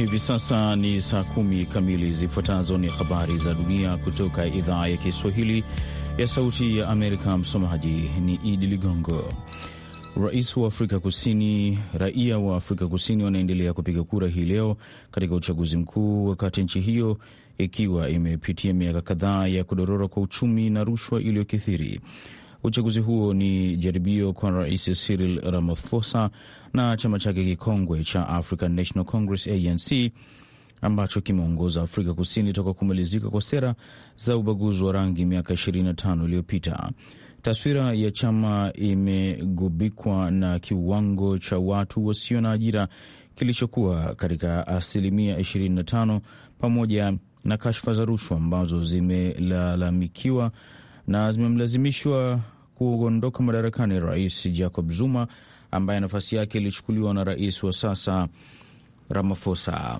Hivi sasa ni saa kumi kamili. Zifuatazo ni habari za dunia kutoka idhaa ya Kiswahili ya Sauti ya Amerika. Msomaji ni Idi Ligongo. Rais wa Afrika Kusini, raia wa Afrika Kusini wanaendelea kupiga kura hii leo katika uchaguzi mkuu, wakati nchi hiyo ikiwa imepitia miaka kadhaa ya kudorora kwa uchumi na rushwa iliyokithiri. Uchaguzi huo ni jaribio kwa Rais Cyril Ramaphosa na chama chake kikongwe cha African National Congress ANC ambacho kimeongoza Afrika Kusini toka kumalizika kwa sera za ubaguzi wa rangi miaka 25 iliyopita. Taswira ya chama imegubikwa na kiwango cha watu wasio na ajira kilichokuwa katika asilimia 25 pamoja na kashfa za rushwa ambazo zimelalamikiwa na zimemlazimishwa kuondoka madarakani Rais Jacob Zuma ambaye nafasi yake ilichukuliwa na rais wa sasa Ramaphosa.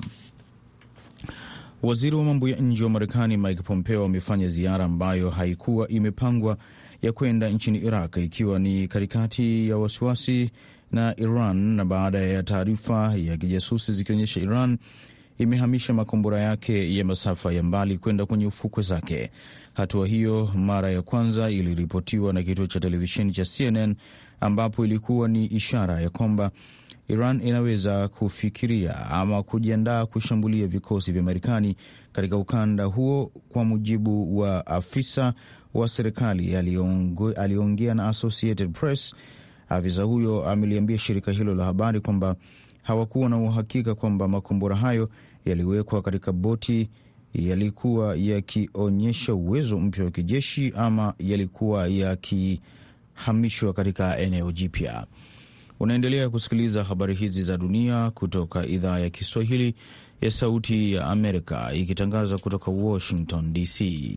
Waziri wa mambo ya nje wa Marekani Mike Pompeo amefanya ziara ambayo haikuwa imepangwa ya kwenda nchini Iraq, ikiwa ni katikati ya wasiwasi na Iran na baada ya taarifa ya kijasusi zikionyesha Iran imehamisha makombora yake ya masafa ya mbali kwenda kwenye ufukwe zake. Hatua hiyo mara ya kwanza iliripotiwa na kituo cha televisheni cha CNN ambapo ilikuwa ni ishara ya kwamba Iran inaweza kufikiria ama kujiandaa kushambulia vikosi vya Marekani katika ukanda huo, kwa mujibu wa afisa wa serikali aliyeongea na Associated Press. Afisa huyo ameliambia shirika hilo la habari kwamba hawakuwa na uhakika kwamba makombora hayo yaliwekwa katika boti yalikuwa yakionyesha uwezo mpya wa kijeshi ama yalikuwa yakihamishwa katika eneo jipya. Unaendelea kusikiliza habari hizi za dunia kutoka idhaa ya Kiswahili ya Sauti ya Amerika ikitangaza kutoka Washington DC.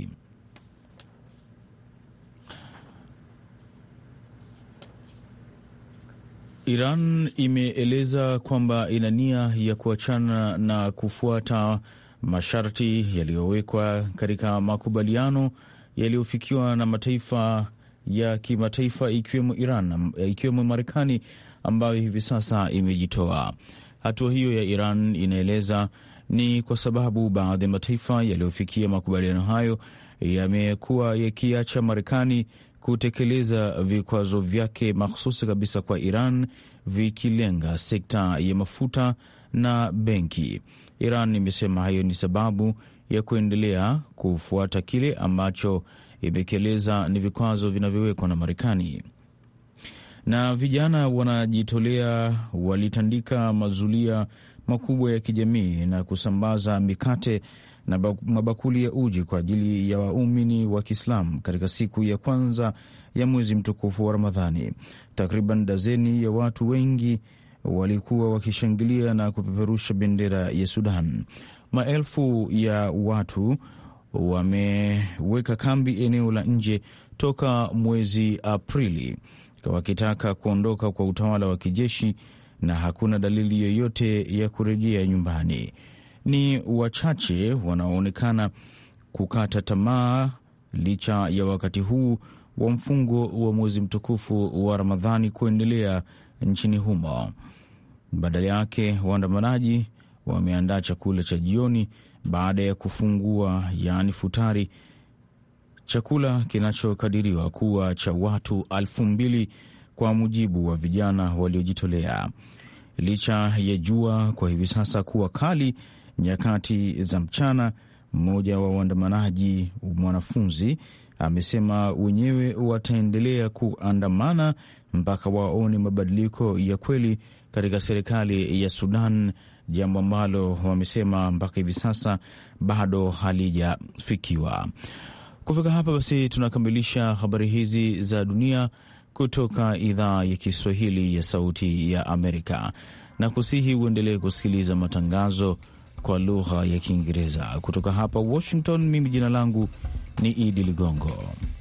Iran imeeleza kwamba ina nia ya kuachana na kufuata masharti yaliyowekwa katika makubaliano yaliyofikiwa na mataifa ya kimataifa ikiwemo Iran, ikiwemo Marekani ambayo hivi sasa imejitoa. Hatua hiyo ya Iran inaeleza ni kwa sababu baadhi ya mataifa yaliyofikia makubaliano hayo yamekuwa yakiacha Marekani kutekeleza vikwazo vyake mahsusi kabisa kwa Iran vikilenga sekta ya mafuta na benki. Iran imesema hayo ni sababu ya kuendelea kufuata kile ambacho imekieleza ni vikwazo vinavyowekwa na Marekani. Na vijana wanajitolea walitandika mazulia makubwa ya kijamii na kusambaza mikate na mabakuli ya uji kwa ajili ya waumini wa Kiislamu katika siku ya kwanza ya mwezi mtukufu wa Ramadhani. Takriban dazeni ya watu wengi walikuwa wakishangilia na kupeperusha bendera ya Sudan. Maelfu ya watu wameweka kambi eneo la nje toka mwezi Aprili wakitaka kuondoka kwa utawala wa kijeshi na hakuna dalili yoyote ya kurejea nyumbani. Ni wachache wanaoonekana kukata tamaa licha ya wakati huu wa mfungo wa mwezi mtukufu wa Ramadhani kuendelea nchini humo. Badala yake waandamanaji wameandaa chakula cha jioni baada ya kufungua, yaani futari, chakula kinachokadiriwa kuwa cha watu elfu mbili kwa mujibu wa vijana waliojitolea. Licha ya jua kwa hivi sasa kuwa kali nyakati za mchana, mmoja wa waandamanaji, mwanafunzi, amesema wenyewe wataendelea kuandamana mpaka waone mabadiliko ya kweli katika serikali ya Sudan, jambo ambalo wamesema mpaka hivi sasa bado halijafikiwa. Kufika hapa basi, tunakamilisha habari hizi za dunia kutoka idhaa ya Kiswahili ya Sauti ya Amerika, na kusihi uendelee kusikiliza matangazo kwa lugha ya Kiingereza kutoka hapa Washington. Mimi jina langu ni Idi Ligongo.